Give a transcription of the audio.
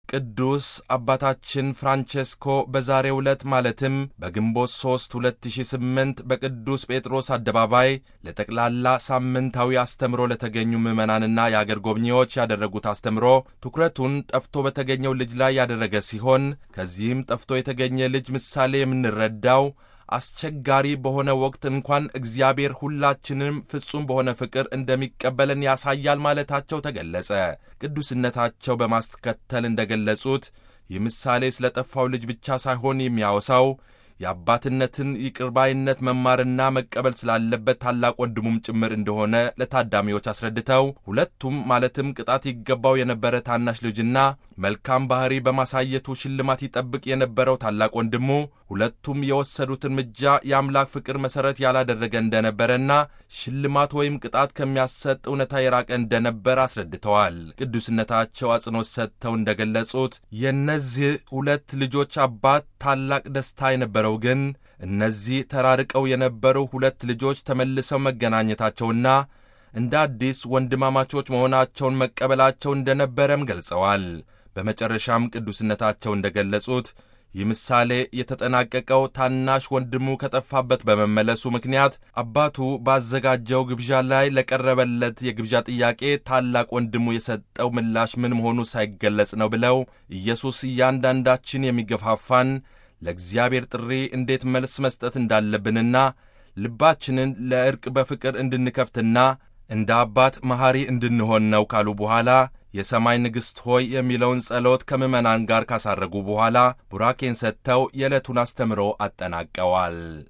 ቅዱስ አባታችን ፍራንቼስኮ በዛሬው ዕለት ማለትም በግንቦት 3 2008 በቅዱስ ጴጥሮስ አደባባይ ለጠቅላላ ሳምንታዊ አስተምሮ ለተገኙ ምዕመናንና የአገር ጎብኚዎች ያደረጉት አስተምሮ ትኩረቱን ጠፍቶ በተገኘው ልጅ ላይ ያደረገ ሲሆን ከዚህም ጠፍቶ የተገኘ ልጅ ምሳሌ የምንረዳው አስቸጋሪ በሆነ ወቅት እንኳን እግዚአብሔር ሁላችንም ፍጹም በሆነ ፍቅር እንደሚቀበለን ያሳያል ማለታቸው ተገለጸ። ቅዱስነታቸው በማስከተል እንደገለጹት ይህ ምሳሌ ስለ ጠፋው ልጅ ብቻ ሳይሆን የሚያወሳው የአባትነትን ይቅርባይነት መማርና መቀበል ስላለበት ታላቅ ወንድሙም ጭምር እንደሆነ ለታዳሚዎች አስረድተው ሁለቱም ማለትም ቅጣት ይገባው የነበረ ታናሽ ልጅና መልካም ባህሪ በማሳየቱ ሽልማት ይጠብቅ የነበረው ታላቅ ወንድሙ ሁለቱም የወሰዱት እርምጃ የአምላክ ፍቅር መሠረት ያላደረገ እንደነበረና ሽልማት ወይም ቅጣት ከሚያሰጥ እውነታ የራቀ እንደነበር አስረድተዋል። ቅዱስነታቸው አጽንኦት ሰጥተው እንደገለጹት የእነዚህ ሁለት ልጆች አባት ታላቅ ደስታ የነበረው ግን እነዚህ ተራርቀው የነበሩ ሁለት ልጆች ተመልሰው መገናኘታቸውና እንደ አዲስ ወንድማማቾች መሆናቸውን መቀበላቸው እንደነበረም ገልጸዋል። በመጨረሻም ቅዱስነታቸው እንደገለጹት ይህ ምሳሌ የተጠናቀቀው ታናሽ ወንድሙ ከጠፋበት በመመለሱ ምክንያት አባቱ ባዘጋጀው ግብዣ ላይ ለቀረበለት የግብዣ ጥያቄ ታላቅ ወንድሙ የሰጠው ምላሽ ምን መሆኑ ሳይገለጽ ነው ብለው ኢየሱስ እያንዳንዳችን የሚገፋፋን ለእግዚአብሔር ጥሪ እንዴት መልስ መስጠት እንዳለብንና ልባችንን ለዕርቅ በፍቅር እንድንከፍትና እንደ አባት መሐሪ እንድንሆን ነው ካሉ በኋላ የሰማይ ንግሥት ሆይ የሚለውን ጸሎት ከምዕመናን ጋር ካሳረጉ በኋላ ቡራኬን ሰጥተው የዕለቱን አስተምሮ አጠናቀዋል።